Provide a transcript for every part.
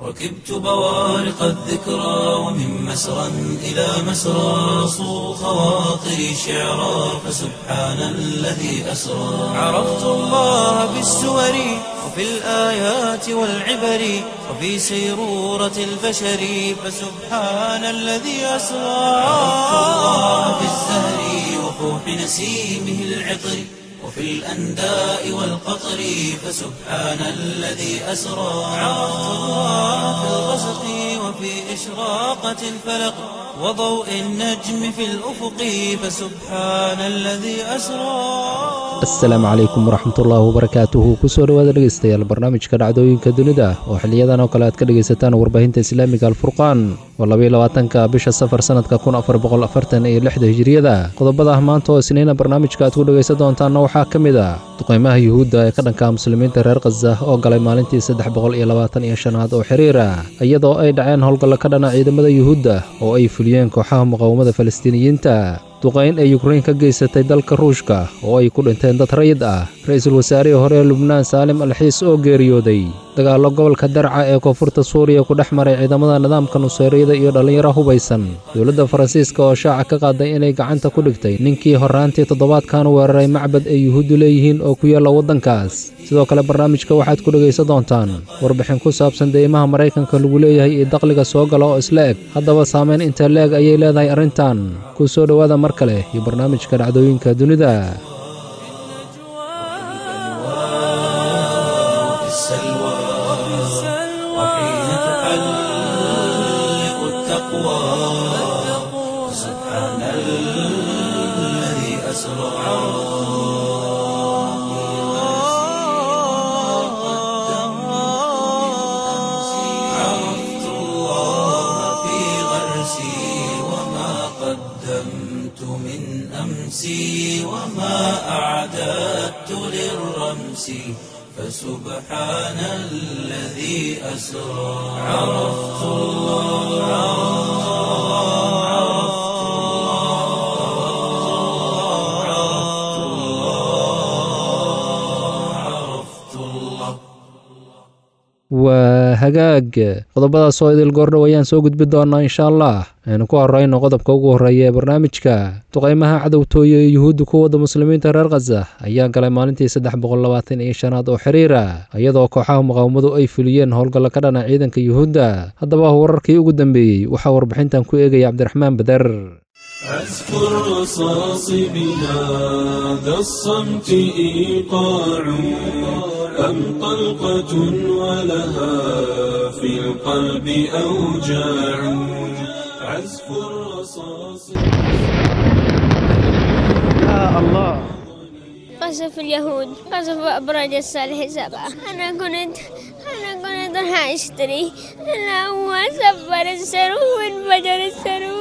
ركبت بوارق الذكرى ومن مسرى إلى مسرى صو خواطري شعرا فسبحان الذي أسرى عرفت الله بالسور وفي الآيات والعبر وفي سيرورة البشر فسبحان الذي أسرى عرفت الله بالزهر وفوح نسيمه العطر وفي الأنداء والقطر فسبحان الذي أسرى عرفت الله في الغسق وفي إشراقة الفلق وضوء النجم في الأفق فسبحان الذي أسرى asalaamu calaykum waraxmatullaahi wabarakaatuhu kusoo dhowaada dhegeystayaal barnaamijka dhacdooyinka dunida oo xiliyadan oo kale aad ka dhegaysataan warbaahinta islaamiga alfurqaan oo labaatanka bisha safar sannadka kun afar boqol afartan iyo lixda hijiriyada qodobada ah maanta oo isniina barnaamijka aad ku dhegaysan doontaanna waxaa ka mid ah duqaymaha yuhuudda ee ka dhanka muslimiinta reer khaza oo galay maalintii saddex boqol iyo labaatan iyo shanaad oo xiriira iyadoo ay dhaceen howlgalla ka dhana ciidamada yuhuudda oo ay fuliyeen kooxaha muqaawamada falastiiniyiinta duqayn ay yukrain ka geysatay dalka ruushka oo ay ku dhinteen dad rayid ah ra-iisul wasaarihii hore ee lubnaan saalim alxiis oo geeriyooday dagaallo gobolka darca ee koonfurta suuriya ku dhex maray ciidamada nidaamka nuseyriyada iyo dhallinyaro hubaysan dowladda faransiiska oo shaaca ka qaaday inay gacanta ku dhigtay ninkii horraantii toddobaadkan weeraray macbad ay yuhuuddu leeyihiin oo ku yaalla waddankaas sidoo kale barnaamijka waxaad ku dhegaysan doontaan warbixin ku saabsan deymaha maraykanka lagu leeyahay iyo dakhliga soo gala oo isla eg haddaba saamayn inta leeg ayay leedahay arrintan ku soo dhowaada mar kale iyo barnaamijka dhacdooyinka dunida وفي السلوى وحين تحلق التقوى سبحان الذي أسرى عرفت الله في غرسي وما قدمت من أمسي وما أعددت للرمس فسبحان الذي أسرى عرفت الله عرفت الله عرفت الله عرفت الله waa hagaag qodobadaas oo idil goordhow ayaan soo gudbi doonnaa insha allah aynu ku horrayno qodobka ugu horreeya ee barnaamijka duqaymaha cadowtooye ee yuhuudda ku wadda muslimiinta reer khaza ayaa galay maalintii saddex boqol labaatan iyo shanaad oo xiriira iyadoo kooxaha muqaawamadu ay fuliyeen howlgalla ka dhana ciidanka yuhuudda haddaba wararkii ugu dambeeyey waxaa warbixintan ku eegaya cabdiraxmaan bader عزف الرصاص بهذا الصمت إيقاع أم طلقة ولها في القلب أوجاع عزف الرصاص قصف اليهود قصف أبراج الصالح سبعة أنا كنت أنا كنت راح أشتري أنا هو سفر السرو وانفجر السرو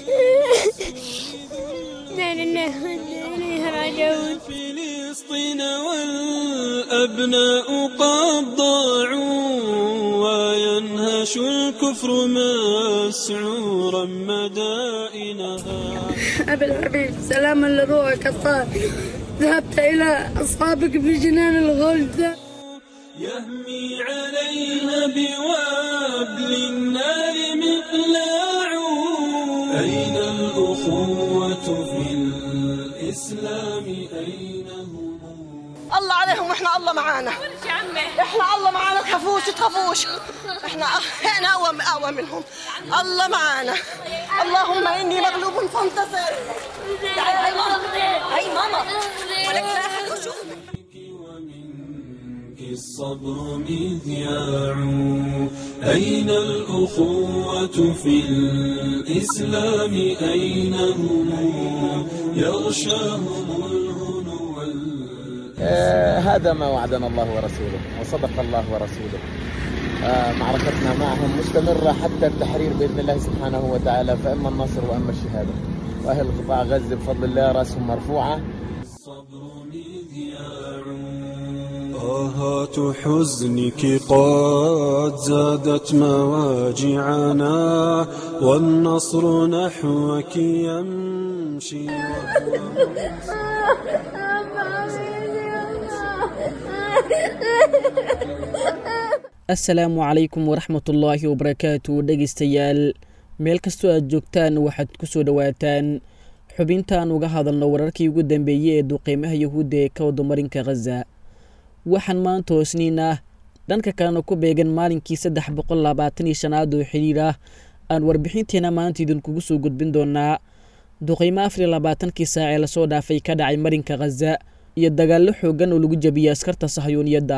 لا لله وإنا إليه راجعون فلسطين والأبناء قد ضاعوا وينهش الكفر مسعورا مدائنها أبي الحبيب سلاما لروحك الطاهر ذهبت إلى أصحابك في جنان الغلد يهمي عليها بوابل النار مقلاع أين الأخوة في الإسلام أين هم الله عليهم واحنا الله معانا احنا الله معانا تخافوش تخافوش احنا احنا اقوى اقوى منهم الله معانا اللهم اني مغلوب فانتصر تعالي هاي ماما هاي ماما ولك لا أحد يشوف. ومنك الصبر مذياع أين الأخوة في الإسلام أين هم يغشاهم الهنو وال- آه، هذا ما وعدنا الله ورسوله وصدق الله ورسوله آه، معركتنا معهم مستمرة حتى التحرير بإذن الله سبحانه وتعالى فإما النصر وإما الشهادة وأهل قطاع غزة بفضل الله رأسهم مرفوعة الصبر مذياع آهات حزنك قد زادت مواجعنا والنصر نحوك يمشي assalaamu calaykum waraxmatullaahi wabarakaatu dhegeystayaal meel kastoo aad joogtaan waxaad ku soo dhowaataan xubintaan uga hadalno wararkii ugu dambeeyey ee duqeymaha yahuudda ee ka wada marinka khaza waxaan maanta hoosniin ah dhanka kalena ku beegan maalinkii saddex boqol labaatan iyo shanaad oo xidhiir ah aan warbixinteena maanta idinkugu soo gudbin doonaa duqeymo afar iyo labaatankii saac ee lasoo dhaafay ka dhacay marinka khaza iyo dagaallo xooggan oo lagu jabiyey askarta sahyuuniyadda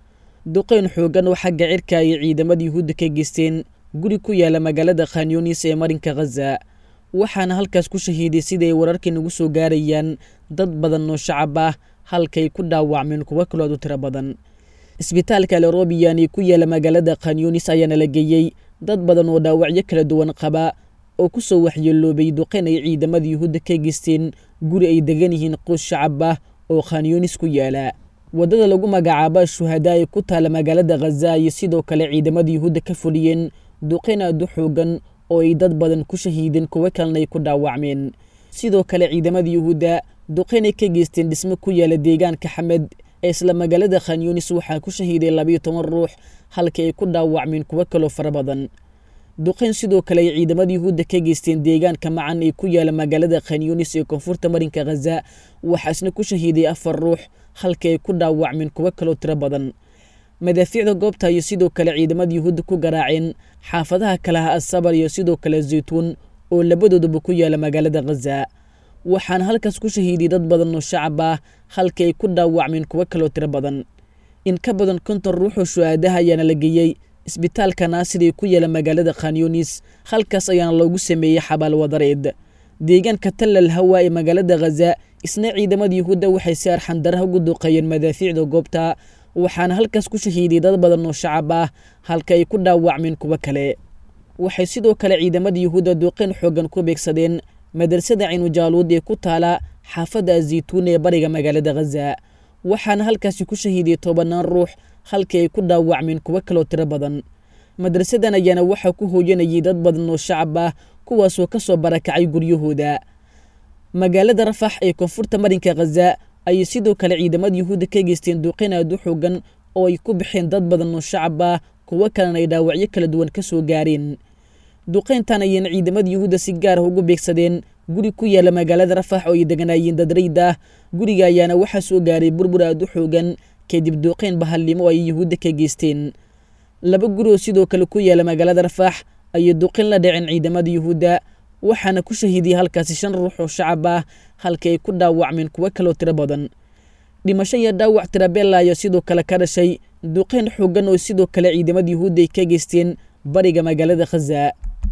duqeyn xooggan oo xagga cirka ay ciidamada yuhuudda ka geysteen guri ku yaala magaalada khanyunis ee marinka khaza waxaana halkaas ku shahiiday siday wararkii nagu soo gaarayaan dad badan oo shacab ah halkay ku dhaawacmeen kuwo kalood u tiro badan isbitaalka lerobiyan ee ku yaala magaalada khanyunis ayaana la geeyey dad badan oo dhaawacyo kala duwan qaba oo ku soo waxyeeloobay duqeyn ay ciidamada yuhuudda ka geysteen guri ay degan yihiin qoys shacab ah oo khanyunis ku yaala waddada lagu magacaabo shuhadaa ee ku taala magaalada khaza iyo sidoo kale ciidamada yuhuudda ka fuliyeen duqeyn aad u xoogan oo ay dad badan ku shahiideen kuwo kalena ay ku dhaawacmeen sidoo kale ciidamada yuhuudda duqeyn ay ka geysteen dhismo ku yaala deegaanka xamed ee isla magaalada khanyunis waxaa ku shahiiday labayo toban ruux halka ay ku dhaawacmeen kuwo kaloo fara badan duqeyn sidoo kale ay ciidamada yuhuudda ka geysteen deegaanka macan ee ku yaala magaalada khanyunis ee koonfurta marinka khaza waxaasna ku shahiiday afar ruux halka ay ku dhaawacmeen kuwo kaloo tiro badan madaafiicda goobta iyo sidoo kale ciidamada yuhuudda ku garaaceen xaafadaha kalaha asabar iyo sidoo kale zaytuun oo labadoodaba ku yaala magaalada khaza waxaana halkaas ku shahiiday dad badan oo shacab ah halka ay ku dhaawacmeen kuwo kaloo tiro badan in ka badan konton ruux oo shu-aadaha ayaana la geeyey isbitaalka naasir ee ku yaala magaalada khanyunis halkaas ayaana loogu sameeyey xabaal wadareed deegaanka tallal hawa ee magaalada khaza isna ciidamada yuhuudda waxay si arxandaraha ugu duqeeyeen madaafiicda goobta waxaana halkaas ku shahiiday dad badan oo shacab ah halka ay ku dhaawacmeen kuwo kale waxay sidoo kale ciidamada yuhuudda duqeyn xooggan ku beegsadeen madrasada ciinujaaluud ee ku taala xaafadda azaytuun ee bariga magaalada khaza waxaana halkaasi ku shahiiday tobanaan ruux halkii ay ku dhaawacmeen kuwo kaloo tiro badan madrasadan ayaana waxaa ku hooyanayay dad badan oo shacab ah kuwaasoo ka soo barakacay guryahooda magaalada rafax ee koonfurta marinka khaza ayay sidoo kale ciidamada yuhuudda ka geysteen duqeyn aad u xoogan oo ay ku baxeen dad badan oo shacab ah kuwo kalena ay dhaawacyo kala duwan ka soo gaareen duqeyntan ayayna ciidamada yuhuudda si gaar ah ugu beegsadeen guri ku yaala magaalada rafax oo ay deganaayeen dad rayd ah guriga ayaana waxaa soo gaaray burbur aad u xoogan kadib duuqeyn bahallimo ay yuhuudda ka geysteen laba guri oo sidoo kale ku yaala magaalada rafax ayay duqeyn la dhaceen ciidamada yuhuudda waxaana ku shahiidiyey halkaasi shan ruux oo shacab ah halka ay ku dhaawacmeen kuwo kaloo tiro badan dhimasho iyo dhaawac tirabella ayaa sidoo kale ka dhashay duqeyn xoogan oo sidoo kale ciidamada yuhuudda ay ka geysteen bariga magaalada khaza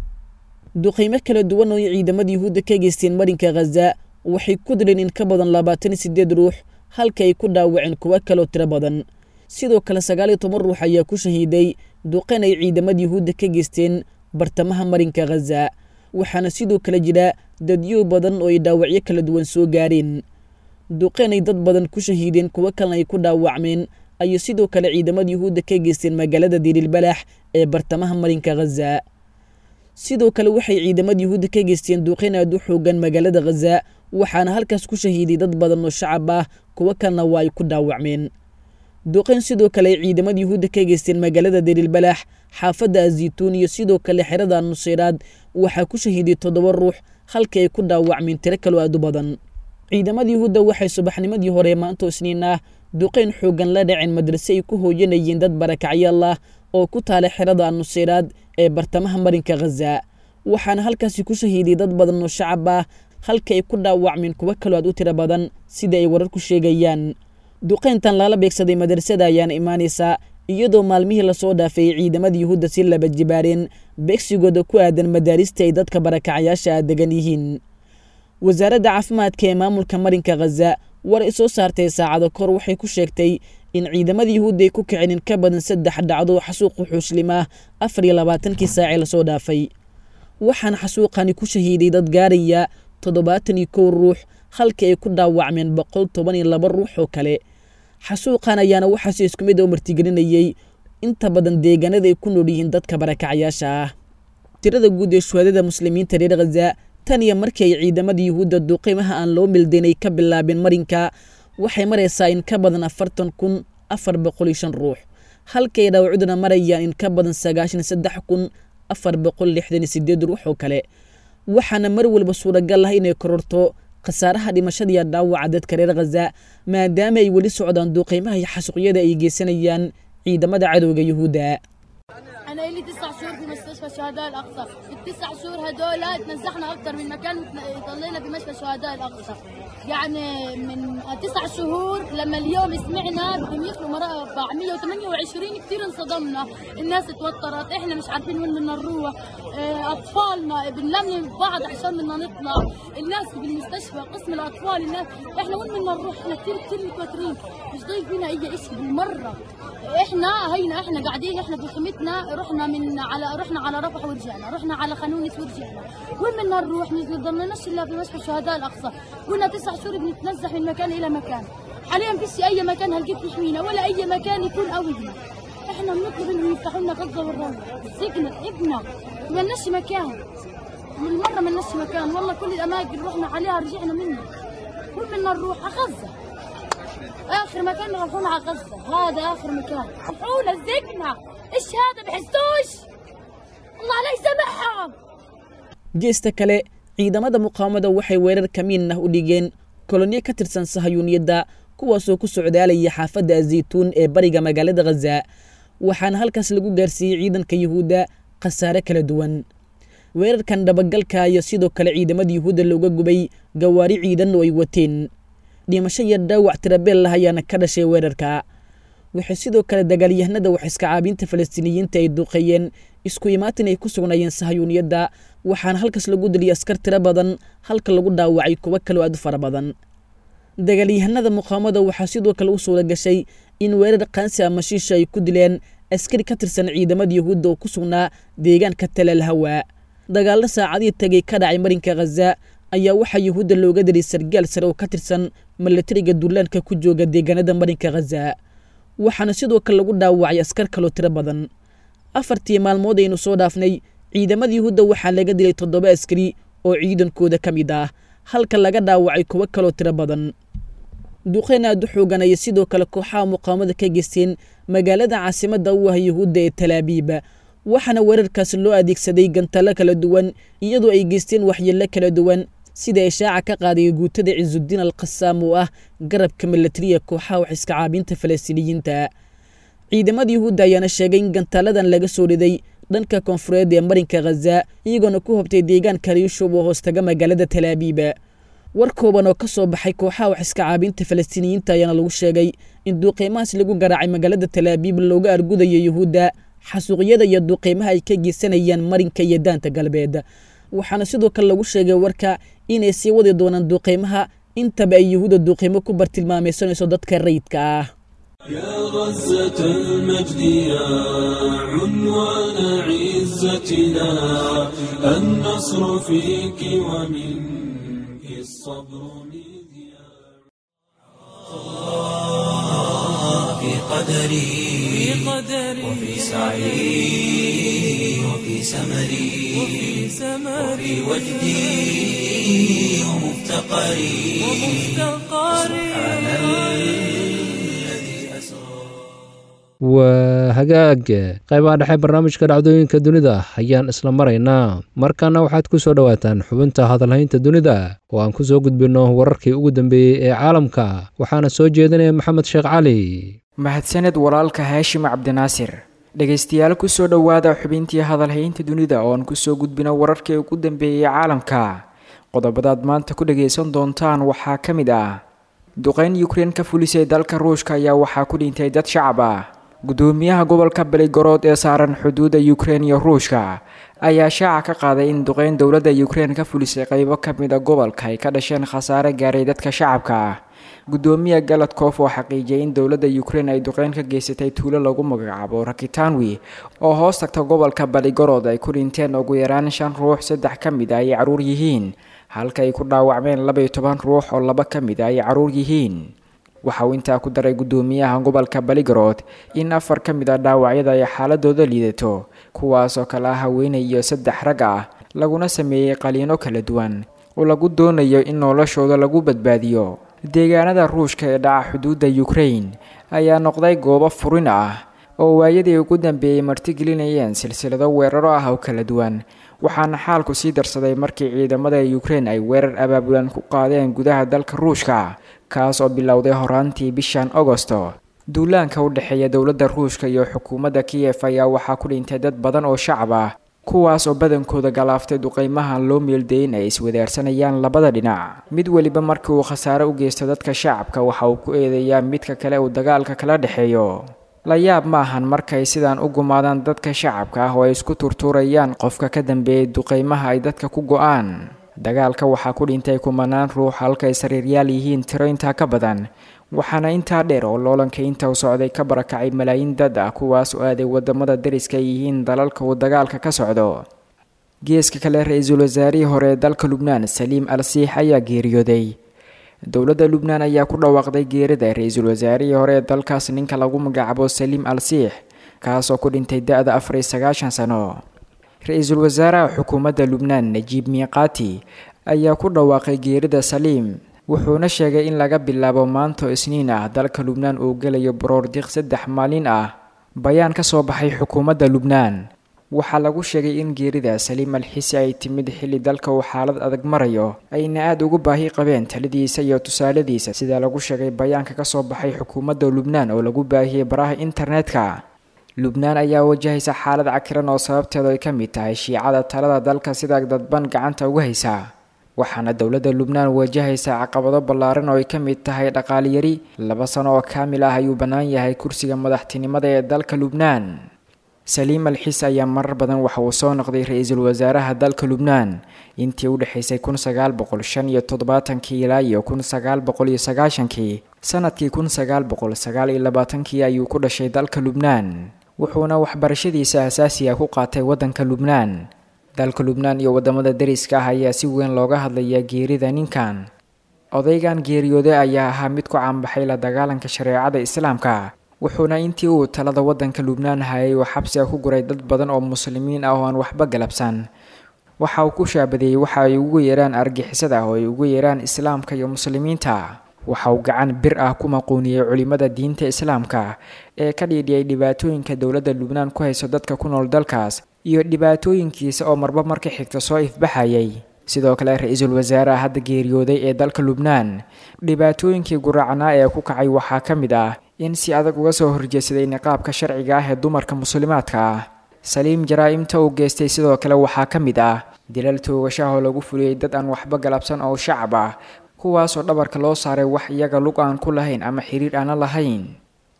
duqeymo kala duwan oo ay ciidamada yuhuudda ka geysteen marinka khaza waxay ku dileen in ka badan labaatan iyo sideed ruux halka ay ku dhaawaceen kuwo kaloo tiro badan sidoo kale sagaal iyo toban ruux ayaa ku shahiiday duqeyn ay ciidamada yuhuudda ka geysteen bartamaha marinka khaza waxaana sidoo kale jira dadyo badan oo ay dhaawacyo kala duwan soo gaareen duqeyn ay dad badan ku shahiideen kuwo kalena ay ku dhaawacmeen ayay sidoo kale ciidamada yuhuudda ka geysteen magaalada dirilbalax ee bartamaha marinka khaza sidoo kale waxay ciidamada yuhuudda ka geysteen duqeyn aad u xoogan magaalada khaza waxaana halkaas ku shahiiday dad badan oo shacab ah kuwo kalena waa ay ku dhaawacmeen duqeyn sidoo kale ay ciidamada yuhuudda ka geysteen magaalada dirilbalax xaafadda azaytuun iyo sidoo kale xerada nuseyraad waxaa ku shahiiday toddoba ruux halka ay ku dhaawacmeen tiro kaloo aad u badan ciidamada yuhuudda waxay subaxnimadii hore maanto isniin ah duqeyn xoogan la dhaceen madrase ay ku hooyanayeen dad barakacyaal ah oo ku taala xerada nuseyraad ee bartamaha marinka khaza waxaana halkaasi ku shahiiday dad badan oo shacab ah halka ay ku dhaawacmeen kuwo kaloo aad u tiro badan sida ay wararku sheegayaan duqeyntan lala beegsaday madrasada ayaana imaanaysaa iyadoo maalmihii lasoo dhaafay ciidamada yuhuudda si laba jibaareen beegsigooda ku aadan madaarista ay dadka barakacayaasha ah degan yihiin wasaaradda caafimaadka ee maamulka marinka khaza war ay soo saartay saacado kor waxay ku sheegtay in ciidamada yuhuudda ay ku kiceen in ka badan saddex dhacdo xasuuq wuxuushlimaah afar iyo labaatankii saacee lasoo dhaafay waxaana xasuuqani ku shahiiday dad gaaraya toddobaatan iyo kow ruux halka ay ku dhaawacmeen boqol toban iyo laba ruux oo kale xasuuqan ayaana waxaase isku mid oo martigelinayey inta badan deegaanada ay ku nool yihiin dadka barakacyaasha ah tirada guud ee shuhadada muslimiinta reer khaza tan iyo markii ay ciidamada yuhuudda duuqiimaha aan loo mildayn ay ka bilaabeen marinka waxay maraysaa in ka badan afartan kun afar boqol iyo shan ruux halkay dhaawacuduna marayaan in ka badan sagaashan saddex kun afar boqol lixdan iyo sideed ruux oo kale waxaana mar walba suuragal ah inay kororto khasaaraha dhimashada iyo dhaawaca dadka reer khaza maadaama ay weli socdaan duuqeymaha iyo xasuuqyada ay geysanayaan ciidamada cadowga yuhuudda أنا لي تسع شهور في مستشفى الشهداء الأقصى، التسع شهور هدول تنزحنا أكثر من مكان وضلينا بمشفى الشهداء الأقصى. يعني من تسع شهور لما اليوم سمعنا بدهم يدخلوا مربع 128 كثير انصدمنا، الناس توترت، احنا مش عارفين وين بدنا نروح، آه، أطفالنا بنلملم بعض عشان بدنا نطلع، الناس بالمستشفى قسم الأطفال الناس احنا وين بدنا نروح؟ احنا كثير كثير متوترين، مش ضايق فينا أي شيء بالمرة. احنا هينا احنا قاعدين احنا بخيمتنا رحنا من على رحنا على رفح ورجعنا رحنا على خانونس ورجعنا وين بدنا نروح ما ضلناش الا في مشفى الشهداء الاقصى كنا تسع شهور بنتنزح من مكان الى مكان حاليا فيش اي مكان هلقيت يحمينا ولا اي مكان يكون قوينا احنا بنطلب انهم يفتحوا لنا غزه والروضه سجن ابنا ما لناش مكان من مره ما لناش مكان والله كل الاماكن رحنا عليها رجعنا منها وين بدنا نروح على غزه اخر مكان نروحون على غزه هذا اخر مكان رفعونا الزقنا ايش هذا بحسوش الله لا يسامحهم geesta kale ciidamada muqaawamada waxay weerar kamiin ah u dhigeen kolonyo ka tirsan sahayuuniyadda kuwaasoo ku socdaalaya xaafadda azaytuun ee bariga magaalada khaza waxaana halkaas lagu gaarsiiyey ciidanka yuhuudda khasaare kala duwan weerarkan dhabagalka iyo sidoo kale ciidamada yuhuudda looga gubay gawaari ciidan oo ay wateen dhimasho iyo dhaawac tirabeel lah ayaana ka dhashay weerarka waxay sidoo kale dagaalyahanada waxiska caabinta falastiiniyiinta ay duuqeeyeen isku imaatin ay ku sugnaayeen sahayuuniyadda waxaana halkaas lagu diliyay askar tiro badan halka lagu dhaawacay kuwo kaloo aad u fara badan dagaalyahanada muqaamada waxaa sidoo kale u suura gashay in weerar qaansi ama shiisha ay ku dileen askari ka tirsan ciidamada yuhuudda oo ku sugnaa deegaanka talal hawa dagaallo saacadihii tagay ka dhacay marinka khaza ayaa waxaa yuhuudda looga dilay sargaal sare oo ka tirsan milatariga duulaanka ku jooga deegaanada marinka khaza waxaana sidoo kale lagu dhaawacay askar kaloo tiro badan afartii maalmood aynu soo dhaafnay ciidamada yuhuudda waxaa laga dilay toddoba askari oo ciidankooda ka mid ah halka laga dhaawacay kuwo kaloo tiro badan duqeyn aad u xoogan ayay sidoo kale kooxaha muqaamada ka geysteen magaalada caasimadda u ah yuhuudda ee talaabiib waxaana weerarkaas loo adeegsaday gantallo kala duwan iyadoo ay geysteen waxyeello kala duwan sida ishaaca ka qaaday guutada cisudiin al qasaam oo ah garabka milatariya kooxaha waxiska caabinta falastiiniyiinta ciidamada yuhuudda ayaana sheegay in gantaaladan laga soo riday dhanka koonfureed ee marinka khaza iyagoona ku hobtay deegaanka riyushub oo hoostaga magaalada talaabiib war kooban oo ka soo baxay kooxaha waxiska caabinta falastiiniyiinta ayaana lagu sheegay in duuqeymahaas lagu garaacay magaalada talaabiib looga argudayo yuhuudda xasuuqyada iyo duuqeymaha ay ka geysanayaan marinka iyo daanta galbeed waxaana sidoo kale lagu sheegay warka inay sii wadi doonaan duuqeymaha intaba ay yuhuudda duuqeymo ku bartilmaamaysanayso dadka rayidka ah يا غزة المجد يا عنوان عزتنا النصر فيك ومنك الصبر مذياع في قدري وفي سعي وفي سمري وفي وجدي ومفتقري سبحان الذي أسرى waa hagaag qaybaha dhexe barnaamijka dhacdooyinka dunida ayaan isla maraynaa markaana waxaad ku soo dhowaataan xubinta hadalhaynta dunida oo aan ku soo gudbinno wararkii ugu dambeeyey ee caalamka waxaana soo jeedinaya maxamed sheekh cali mahadsaned walaalka haashim cabdinaasir dhegaystayaal kusoo dhowaada xubintii hadalhaynta dunida oo aan kusoo gudbino wararkii ugu dambeeyey caalamka qodobadaad maanta ku dhagaysan doontaan waxaa ka mid ah duqeyn yukrein ka fulisay dalka ruushka ayaa waxaa ku dhintay dad shacab ah gudoomiyaha gobolka beligorod ee saaran xuduudda yukrein iyo ruushka ayaa shaaca ka qaaday in duqeyn dowladda yukrein ka fulisay qeybo ka mid a gobolka ay ka dhasheen khasaare gaaray dadka shacabka ah gudoomiya galadkof oo xaqiijiyay in dowladda yukrein ay duqeyn ka geysatay tuulo lagu magacaabo rakitanwi oo hoos tagta gobolka baligorod ay ku dhinteen ugu yaraan shan ruux saddex ka mid a ay caruur yihiin halka ay ku dhaawacmeen labaiyo toban ruux oo laba ka mid a ay caruur yihiin waxa uu intaa ku daray gudoomiyaha gobolka baligorod in afar ka mid a dhaawacyada ay xaaladooda liidato kuwaasoo kale ah haweenay iyo saddex rag ah laguna sameeyey qaliino kala duwan oo lagu doonayo in noloshooda lagu badbaadiyo deegaanada ruushka ee dhaca xuduudda yukrein ayaa noqday goobo furin ah oo waayadii ugu dambeeyey martigelinayeen silsilado weeraro ah oo kala duwan waxaana xaalku sii darsaday markii ciidamada ukrein ay weerar abaabulan ku qaadeen gudaha dalka ruushka kaas oo bilowday horaantii bishan agosto duulaanka u dhexeeya dowladda ruushka iyo xukuumadda kiyef ayaa waxaa ku dhintay dad badan oo shacab ah kuwaas oo badankooda galaaftay duqeymahan loo meeldayin ay iswadaarsanayaan labada dhinac mid weliba markii uu khasaare u geysto dadka shacabka waxa uu ku eedeeyaa midka kale uu dagaalka kala dhexeeyo la yaab ma ahan markay sidaan u gumaadaan dadka shacabka ah oo ay isku turtuurayaan qofka ka dambeeyay duqeymaha ay dadka ku go-aan dagaalka waxaa ku dhintay kumanaan ruux halkay sariiryaal yihiin tiro intaa ka badan waxaana intaa dheer oo loolanka inta u socday ka barakacay malaayiin dad ah kuwaas oo aaday wadamada dariska ay yihiin dalalka uu dagaalka ka socdo geeska kale ra-iisul wasaarihii hore ee dalka lubnaan saliim al siix ayaa geeriyooday dowladda lubnaan ayaa ku dhawaaqday geerida ra-iisul wasaarihii hore ee dalkaas ninka lagu magacaabo saliim al siix kaasoo ku dhintay da-da afar iyo sagaashan sano ra-iisul wasaaraha xukuumadda lubnaan najiib miiqaati ayaa ku dhawaaqay geerida saliim wuxuuna sheegay in laga bilaabo maanto isniin ah dalka lubnaan uu gelayo baroordiq saddex maalin ah bayaan ka soo baxay xukuumadda lubnaan waxaa lagu sheegay in geerida saliim alxisi ay timid xilli dalka uu xaalad adag marayo ayna aada ugu baahi qabeen taladiisa iyo tusaaladiisa sida lagu sheegay bayaanka ka soo baxay xukuumadda lubnaan oo lagu baahiyey baraha internetka lubnaan ayaa wajahaysa xaalad cakiran oo sababteedu ay ka mid tahay shiicada talada dalka sida dadban gacanta uga haysa waxaana dowladda lubnaan wajahaysa caqabado ballaaran oo ay ka mid tahay dhaqaaliyari laba sano oo kaamil ah ayuu bannaan yahay kursiga madaxtinimada ee dalka lubnaan saliim alxis ayaa marar badan waxa uu soo noqday ra-iisul wasaaraha dalka lubnaan intii u dhexaysay kun sagaal boqol shan iyo toddobaatankii ilaa iyo kun sagaal boqol iyo sagaashankii sanadkii kun sagaal boqol sagaal iyo labaatankii ayuu ku dhashay dalka lubnaan wuxuuna waxbarashadiisa asaasiga ku qaatay waddanka lubnaan dalka lubnaan iyo wadamada dariska ah ayaa si weyn looga hadlayaa geerida ninkan odaygan geeriyooday ayaa ahaa mid ku caanbaxay la dagaalanka shareecada islaamka wuxuuna intii uu talada waddanka lubnaan hayay uu xabsiga ku guray dad badan oo muslimiin ah oo aan waxba galabsan waxa uu ku shaabadeeyey waxa ay ugu yeeraan argixisada oo ay ugu yeeraan islaamka iyo muslimiinta waxa uu gacan bir ah ku maquuniyey culimada diinta islaamka ee ka dhiidhiyay dhibaatooyinka dowladda lubnaan ku hayso dadka ku nool dalkaas iyo dhibaatooyinkiisa oo marba marka xigta soo ifbaxayay sidoo kale ra-iisul wasaaraha hadda geeriyooday ee dalka lubnaan dhibaatooyinkii guraacnaa ee ku kacay waxaa ka mid ah in si adag uga soo horjeedsaday niqaabka sharciga ah ee dumarka muslimaadka ah saliim jaraa-imta uu geystay sidoo kale waxaa ka mid ah dilal toogashaha oo lagu fuliyey dad aan waxba galabsan oo shacab ah kuwaasoo dhabarka loo saaray wax iyaga lug aan ku lahayn ama xiriir aana lahayn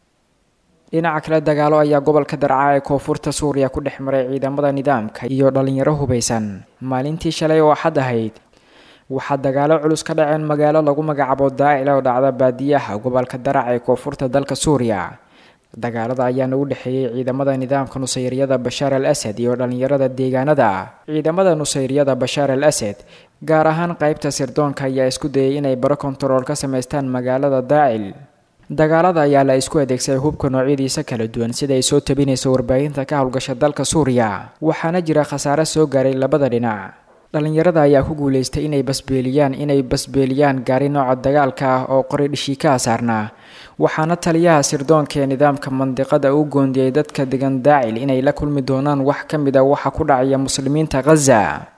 dhinaca kale dagaalo ayaa gobolka darca ee koonfurta suuriya ku dhex maray ciidamada nidaamka iyo dhalinyaro hubaysan maalintii shalay oo axad ahayd waxaa dagaalo culus ka dhaceen magaalo lagu magacaabo daacil oo dhacda baadiyaha gobolka darac ee koonfurta dalka suuriya dagaalada ayaana u dhexeeyey ciidamada nidaamka nusayriyada bashaar al asad iyo dhalinyarada deegaanada ciidamada nusayriyada bashaar al asad gaar ahaan qeybta sirdoonka ayaa isku dayay inay baro kontarool ka samaystaan magaalada daacil dagaalada ayaa la isku adeegsaday hubka noocyadiisa kala duwan sida ay soo tabinayso warbaahinta ka howlgasha dalka suuriya waxaana jira khasaare soo gaaray labada dhinac dhalinyarada ayaa ku guuleystay inay basbeeliyaan inay basbeeliyaan gaari nooca dagaalka ah oo qori dhishiikaha saarnaa waxaana taliyaha sirdoonka ee nidaamka mandiqada u goondiyey dadka degan daacil inay la kulmi doonaan wax ka mid a waxa ku dhacaya muslimiinta khaza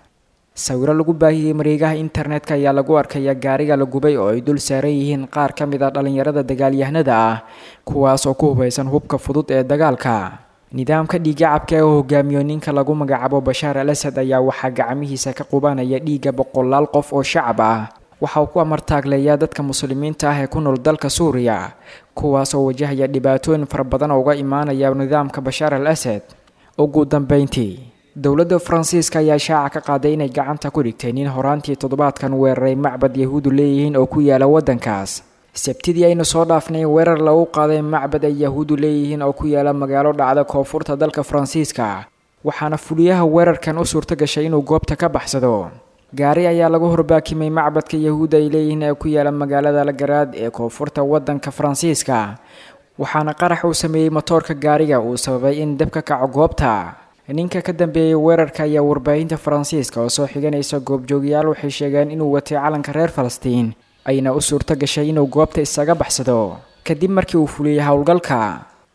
sawiro lagu baahiyey mareegaha internetka ayaa lagu arkaya gaariga la gubay oo ay dul saaran yihiin qaar ka mid a dhalinyarada dagaalyahanada ah kuwaas oo ku hubaysan hubka fudud ee dagaalka nidaamka dhiigacabka ee uu hogaamiyo ninka lagu magacaabo bashaar al asad ayaa waxaa gacmihiisa ka qubanaya dhiigga boqolaal qof oo shacab ah waxa uu ku amartaagleeyaa dadka muslimiinta ah ee ku nool dalka suuriya kuwaas oo wajahaya dhibaatooyin fara badan oo uga imaanaya nidaamka bashaar al asad ugu dambeyntii dowladda faransiiska ayaa shaaca ka qaaday inay gacanta ku dhigtay nin horaantii toddobaadkan weeraray macbad yahuudu leeyihiin oo ku yaala waddankaas sabtidii aynu soo dhaafnay weerar lagu qaaday macbad ay yahuudu leeyihiin oo ku yaala magaalo dhacda koonfurta dalka faransiiska waxaana fuliyaha weerarkan u suurto gashay inuu goobta ka baxsado gaari ayaa lagu horbaakimay macbadka yahuudda ay leeyihiin ee ku yaala magaalada lagaraad ee koonfurta waddanka faransiiska waxaana qarax uu sameeyey motoorka gaariga uu sababay in dab ka kaco goobta ninka ka dambeeyey weerarka ayaa warbaahinta faransiiska oo soo xiganaysa goobjoogayaal waxay sheegeen inuu watay calanka reer falastiin ayna u suurto gashay inuu goobta isaga baxsado kadib markii uu fuliyey howlgalka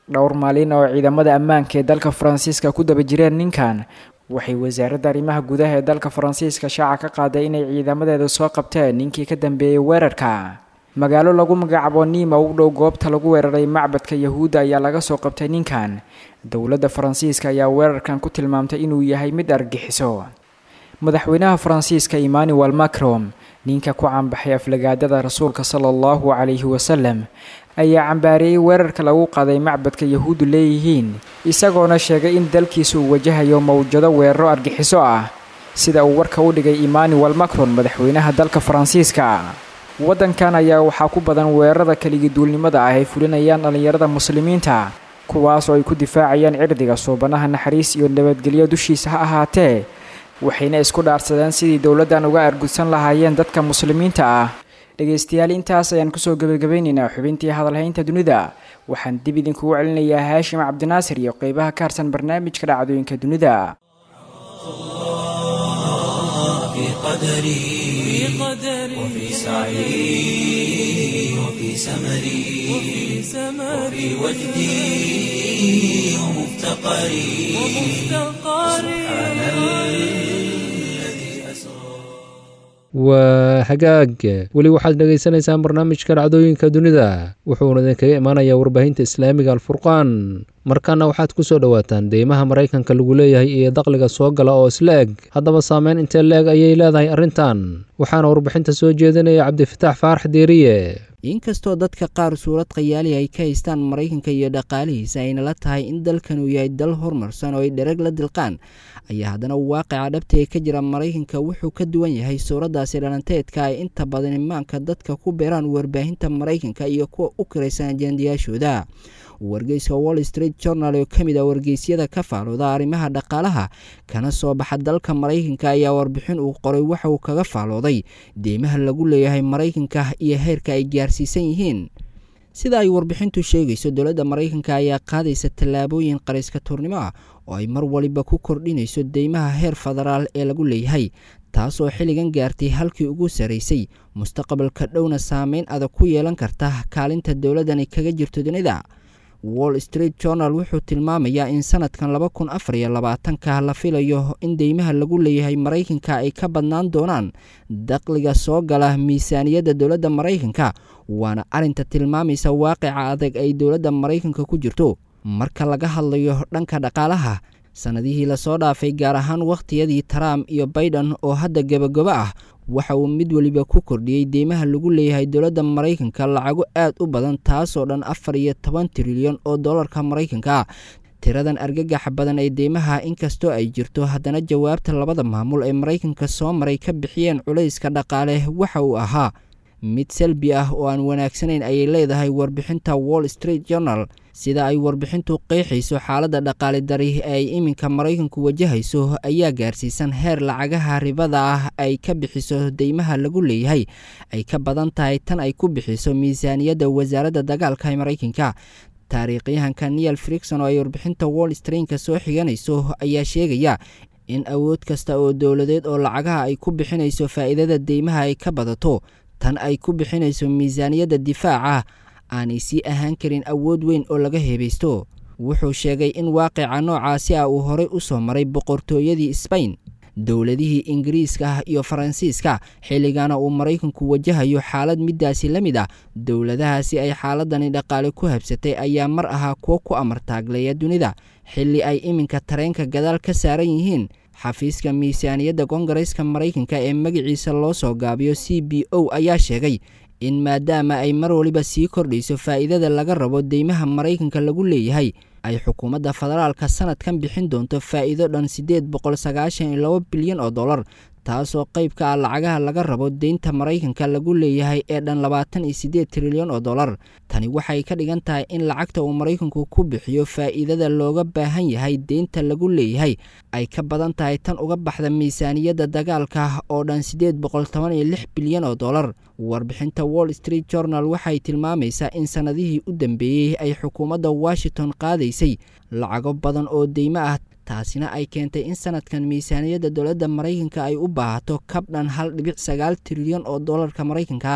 dhowr maalin oo ciidamada ammaanka ee dalka faransiiska ku daba jireen ninkan waxay wasaaradda arrimaha gudaha ee dalka faransiiska shaaca ka qaaday inay ciidamadeeda soo qabteen ninkii ka dambeeyey weerarka magaalo lagu magacaabo niima u dhow goobta lagu weeraray macbadka yahuudda ayaa laga soo qabtay ninkan dowladda faransiiska ayaa weerarkan ku tilmaamtay inuu yahay mid argixiso madaxweynaha faransiiska emmanuel macron ninka ku caanbaxay aflagaadada rasuulka sala allahu calayhi wasalam ayaa cambaareeyey weerarka lagu qaaday macbadka yahuuddu leeyihiin isagoona sheegay in dalkiisa uu wajahayo mawjado weeraro argixiso ah sida uu warka u dhigay emmanuel macron madaxweynaha dalka faransiiska waddankan ayaa waxaa ku badan weerarada keligii duulnimada ah ay fulinayaan dhallinyarada muslimiinta kuwaas oo ay ku difaacayaan cirdiga suubanaha naxariis iyo nabadgelyo dushiisa ha ahaatee waxayna isku dhaarsadeen sidii dowladdan uga argudsan lahaayeen dadka muslimiinta ah dhegaystayaal intaas ayaan kusoo gebagabaynaynaa xubintii hadalhaynta dunida waxaan dib idinkugu celinayaa haashim cabdinaasir iyo qeybaha ka harsan barnaamijka dhacdooyinka dunida في قدري وفي سعي وفي سمري وفي وجدي ومفتقري سبحان الذي أسرى waa hagaag weli waxaad dhegaysanaysaan barnaamijka dhacdooyinka dunida wuxuuna idinkaga imaanayaa warbaahinta islaamiga alfurqaan markaana waxaad ku soo dhowaataan deymaha maraykanka lagu leeyahay iyo daqliga soo gala oo isla eg haddaba saameyn intee la eg ayay leedahay arrintan waxaana warbixinta soo jeedinaya cabdifataax faarax deeriye inkastoo dadka qaar suurad khayaali ay ka haystaan maraykanka iyo dhaqaalihiisa ayna la tahay in dalkan uu yahay dal horumarsan oo ay dhereg la dilqaan ayaa haddana waaqica dhabta ee ka jira maraykanka wuxuu ka duwan yahay suuraddaasi dhalanteedka ay inta badan imaanka dadka ku beeraan warbaahinta maraykanka iyo kuwa u kiraysan ajendayaashooda wargeyska wall street journal oo ka mid ah wargeysyada ka faalooda arrimaha dhaqaalaha kana soo baxa dalka maraykanka ayaa warbixin uu qoray waxa uu kaga faalooday deymaha lagu leeyahay maraykanka iyo heerka ay gaarsiisan yihiin sida ay warbixintu sheegayso dowladda maraykanka ayaa qaadaysa tallaabooyin qariska tuurnimo ah oo ay mar waliba ku kordhinayso deymaha heer federaal ee lagu leeyahay taasoo xilligan gaartay halkii ugu saraysay mustaqbalka dhowna saameyn adag ku yeelan karta kaalinta dowladdani kaga jirto dunida wall street journal wuxuu tilmaamayaa in sanadkan laba kun afar iyo labaatanka la filayo in deymaha lagu leeyahay maraykanka ay ka badnaan doonaan daqliga soo gala miisaaniyadda dowladda maraykanka waana arinta tilmaamaysa waaqica adag ay dowladda maraykanka ku jirto marka laga hadlayo dhanka dhaqaalaha sannadihii lasoo dhaafay gaar ahaan wakhtiyadii trump iyo baiden oo hadda gebagabo ah waxa uu mid weliba ku kordhiyey deymaha lagu leeyahay dowladda maraykanka lacago aad u badan taasoo dhan afar iyo toban trilyan oo dollarka maraykanka tiradan argagaxa badan ee deymaha inkastoo ay jirto haddana jawaabta labada maamul ee maraykanka soo maray ka bixiyeen culayska dhaqaale waxa uu ahaa mid salbi ah oo aan wanaagsanayn ayay leedahay warbixinta wall street journal sida ay warbixintu qeexayso xaaladda dhaqaale dari ee ay iminka maraykanku wajahayso ayaa gaarsiisan heer lacagaha ribada ah ay ka bixiso deymaha lagu leeyahay ay ka badan tahay tan ay ku bixiso miisaaniyadda wasaaradda dagaalka ee maraykanka taariikhyahanka neil frikson oo ay warbixinta wall streetka soo xiganayso ayaa sheegaya in awood kasta oo dowladeed oo lacagaha ay ku bixinayso faa'iidada deymaha ay ka badato tan ay ku bixinayso miisaaniyadda difaaca aanay sii ahaan karin awood weyn oo laga heebaysto wuxuu sheegay in waaqica noocaasi ah uu horey u soo maray boqortooyadii sbain dowladihii ingiriiska ah iyo faransiiska xilligana uu maraykanku wajahayo xaalad midaasi la mid ah dowladahaasi ay xaaladani dhaqaale ku habsatay ayaa mar ahaa kuwo ku amartaagleeya dunida xilli ay iminka tareenka gadaal ka saaran yihiin xafiiska miisaaniyadda koongareeska maraykanka ee magaciisa loo soo gaabiyo c b o ayaa sheegay in maadaama ay mar waliba sii kordhayso faa'iidada laga rabo deymaha maraykanka lagu leeyahay ay xukuumadda federaalka sanadkan bixin doonto faa'iido dhan siddeed boqol sagaashan iyo laba bilyan oo dollar taasoo qayb ka ah lacagaha laga rabo deynta maraykanka lagu leeyahay ee dhan labaatan iyo siddeed trilyan oo dollar tani waxay ka dhigan tahay in lacagta uu maraykanku ku bixiyo faa'iidada looga baahan yahay deynta lagu leeyahay ay ka badan tahay tan uga baxda miisaaniyadda dagaalka oo dhan siddeed boqol toban iyo lix bilyan oo dollar warbixinta wall street journal waxay tilmaamaysaa in sannadihii u dambeeyey ay xukuumadda washington qaadaysay lacago badan oo deymo ah taasina ay keentay in sanadkan miisaaniyadda dowladda maraykanka ay u baahato kab dhan hal dhibic sagaal trilyan oo dollarka maraykanka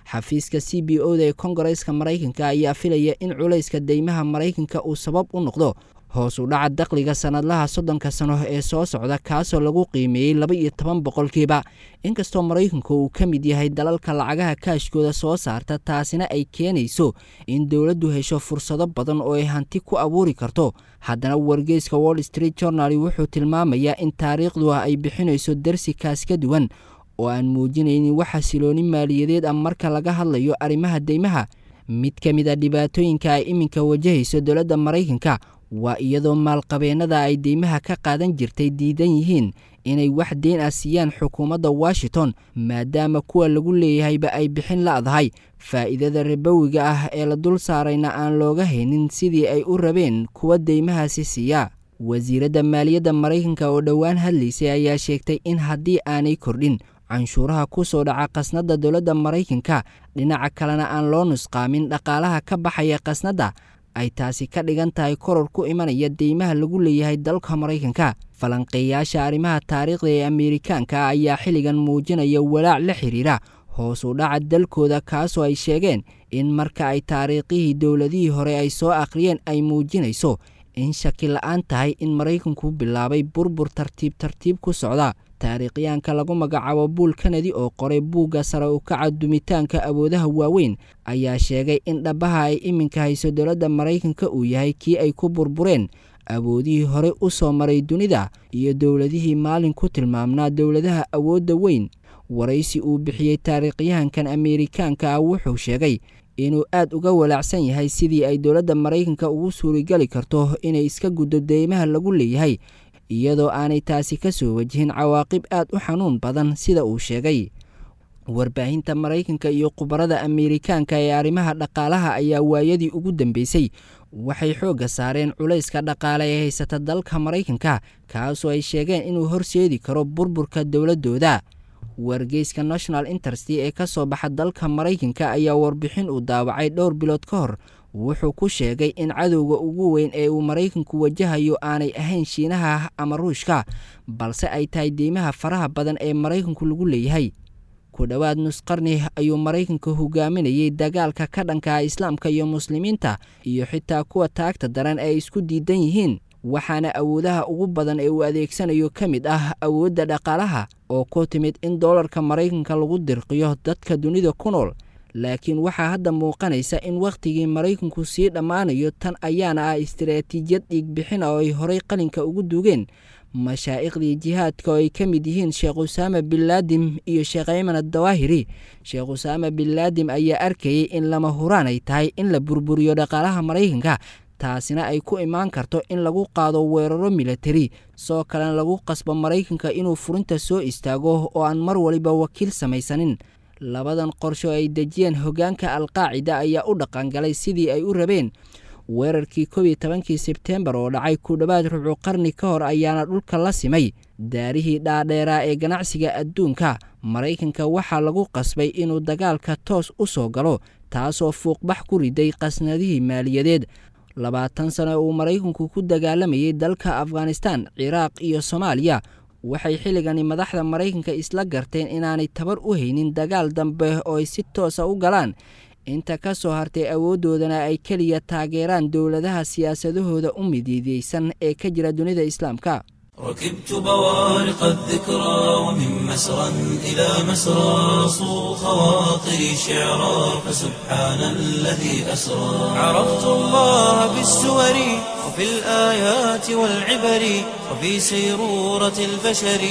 xafiiska c b o da ee kongareeska maraykanka ayaa filaya in culayska deymaha maraykanka uu sabab u noqdo hoos u dhaca dakhliga sanadlaha soddonka sano ee soo socda kaasoo lagu qiimeeyey laba iyo toban boqolkiiba inkastoo maraykanku uu ka mid yahay dalalka lacagaha kaashkooda soo saarta taasina ay keenayso in dowladdu hesho fursado badan oo ay hanti ku abuuri karto haddana wargeyska wall street journal wuxuu tilmaamayaa in taariikhdu ah ay bixinayso darsikaas ka duwan oo aan muujinaynin wax xasilooni maaliyadeed ah marka laga hadlayo arrimaha deymaha mid ka mid a dhibaatooyinka ay iminka wajahayso dowladda maraykanka waa iyadoo maalqabeennada ay deymaha ka qaadan jirtay diidan yihiin inay wax deyn ah siiyaan xukuumadda washington maadaama kuwa lagu leeyahayba ay bixin la'dahay faa'iidada rabowiga ah ee la dul saarayna aan looga haynin sidii ay u rabeen kuwa deymahaasi siiya wasiiradda maaliyadda maraykanka oo dhowaan hadlaysay ayaa sheegtay in haddii aanay kordhin canshuuraha ku soo dhaca khasnadda dowladda maraykanka dhinaca kalena aan loo nusqaamin dhaqaalaha ka baxaya khasnadda ay taasi ka dhigan tahay koror ku imanaya deymaha lagu leeyahay dalka maraykanka falanqeeyaasha arrimaha taariikhda ee ameerikaanka ayaa xilligan muujinaya walaac la xiriira hoos u dhaca dalkooda kaasoo ay sheegeen in marka ay taariikhihii dowladihii hore ay soo akhriyeen ay muujinayso in shaki la-aan tahay in maraykanku bilaabay burbur tartiib tartiib ku socda taariikhyaanka lagu magacaabo buul kanadi oo qoray buugga sare u kaca dumitaanka awoodaha waaweyn ayaa sheegay in dhabaha ay iminka hayso dowladda maraykanka uu yahay kii ay ku burbureen awoodihii hore u soo maray dunida iyo dowladihii maalin ku tilmaamnaa dowladaha awoodda weyn waraysi uu bixiyey taariikhyahankan ameerikaanka ah wuxuu sheegay inuu aad uga walaacsan yahay sidii ay dowladda maraykanka ugu suurigali karto inay iska guddo deymaha lagu leeyahay iyadoo aanay taasi ka soo wajihin cawaaqib aad u xanuun badan sida uu sheegay warbaahinta maraykanka iyo khubarada ameerikaanka ee arrimaha dhaqaalaha ayaa waayadii ugu dambeysay waxay xoogga saareen culayska dhaqaale ee haysata dalka maraykanka kaasoo ay sheegeen inuu horseedi karo burburka dowladdooda wargeyska national interest ee ka soo baxa dalka maraykanka ayaa warbixin uu daawacay dhowr bilood ka hor wuxuu ku sheegay in cadowga ugu weyn ee uu maraykanku wajahayo aanay ahayn shiinaha ama ruushka balse ay tahay deymaha faraha badan ee maraykanku lagu leeyahay ku dhowaad nusqarni ayuu maraykanka hogaaminayay dagaalka ka dhanka islaamka iyo muslimiinta iyo xitaa kuwa taagta daran ee isku diidan yihiin waxaana awoodaha ugu badan ee uu adeegsanayo ka mid ah awoodda dhaqaalaha oo ku timid in doolarka maraykanka lagu dirqiyo dadka dunida ku nool laakiin waxaa hadda muuqanaysa in wakhtigii maraykanku sii dhammaanayo tan ayaana ah istaraatiijiyad dhiigbixin oo ay horay qalinka ugu duugeen mashaa'iqdii jihaadka oo ay ka mid yihiin sheekh usaama binlaadim iyo sheekh ayman adawaahiri sheekh usaama binlaadim ayaa arkayay in lama huraan ay tahay in la burburiyo dhaqaalaha maraykanka taasina ay ku imaan karto in lagu qaado weeraro milatari soo kalena lagu qasbo maraykanka inuu furinta soo istaago oo aan mar waliba wakiil samaysanin labadan qorsho ay dejiyeen hoggaanka alqaacida ayaa u dhaqangalay sidii ay u rabeen weerarkii kow iyo tobankii sebteembar oo dhacay ku dhowaad rubuc qarni ka hor ayaana dhulka la simay daarihii dhaadheeraa ee ganacsiga adduunka maraykanka waxaa lagu qasbay inuu dagaalka toos u soo galo taasoo fuuqbax ku riday qasnadihii maaliyadeed labaatan sano uu maraykanku ku dagaalamayay dalka afghanistan ciraaq iyo soomaaliya waxay xilligani madaxda maraykanka isla garteen inaanay tabar u haynin dagaal dambe oo ay si toosa u galaan inta ka soo hartay awooddoodana ay keliya taageeraan dowladaha siyaasadahooda u midiideysan ee ka jira dunida islaamka ركبت بوارق الذكرى ومن مسرى إلى مسرى صو خواطري شعرا فسبحان الذي أسرى عرفت الله بالسور وفي الآيات والعبر وفي سيرورة البشر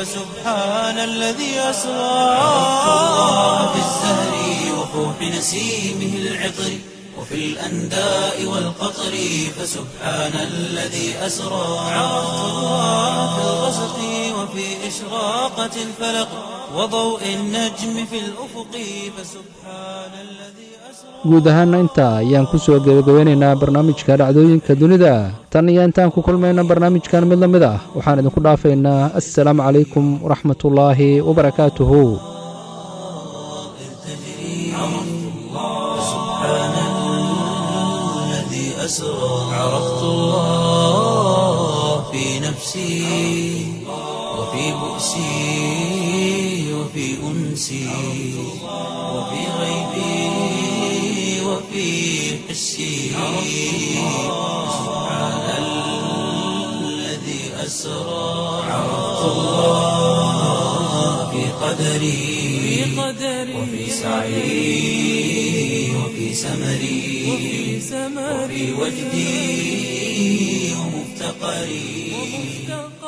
فسبحان الذي أسرى عرفت الله بالزهر وفوح نسيمه العطر وفي الأنداء والقطر فسبحان الذي أسرى عرفت الله في الغسق وفي إشراقة الفلق وضوء النجم في الأفق فسبحان الذي guud ahaana intaa ayaan ku soo gebagabeynaynaa barnaamijka dhacdooyinka dunida tan iyo intaan ku kulmayna barnaamijkan mid la mid ah waxaan idinku dhaafaynaa assalaamu calaykum waraxmatullaahi wabarakaatuhu أسرى عرفت الله في نفسي وفي بؤسي وفي أنسي أنسي وفي غيبي وفي حسي سبحان الذي أسرى عرفت الله في قدري وفي سعي وفي سمري وفي وجدي ومفتقري